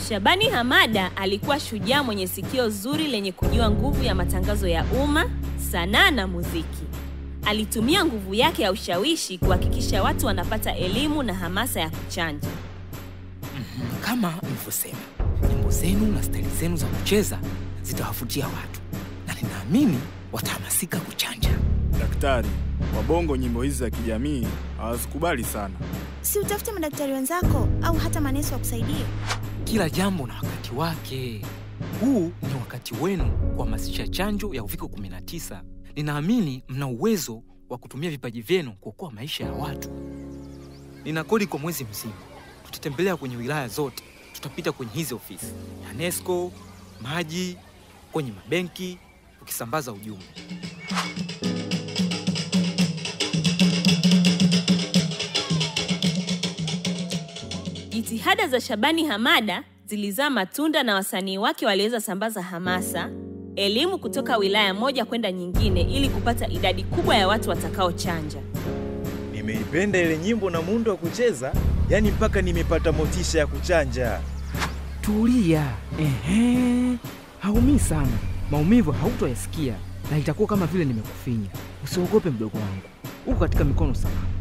Shabani Hamada alikuwa shujaa mwenye sikio zuri lenye kujua nguvu ya matangazo ya umma, sanaa na muziki. Alitumia nguvu yake ya ushawishi kuhakikisha watu wanapata elimu na hamasa ya kuchanja. Kama mlivyosema, nyimbo zenu na staili zenu za kucheza zitawavutia watu na ninaamini watahamasika kuchanja. Daktari, wabongo nyimbo hizi za kijamii hawazikubali sana. Si utafute madaktari wenzako au hata manesi wa kusaidia. Kila jambo na wakati wake. Huu ni wakati wenu kuhamasisha chanjo ya uviko 19. Ninaamini mna uwezo wa kutumia vipaji vyenu kuokoa maisha ya watu. Nina kodi kwa mwezi mzima. Tutatembelea kwenye wilaya zote, tutapita kwenye hizi ofisi TANESCO, maji, kwenye mabenki, tukisambaza ujumbe. Jitihada za Shabani Hamada zilizaa matunda na wasanii wake waliweza sambaza hamasa, elimu kutoka wilaya moja kwenda nyingine ili kupata idadi kubwa ya watu watakaochanja. Nimeipenda ile nyimbo na muundo wa kucheza, yani mpaka nimepata motisha ya kuchanja. Tulia. Ehe, haumii sana. Maumivu hautoyasikia na itakuwa kama vile nimekufinya. Usiogope mdogo wangu, uko katika mikono salama.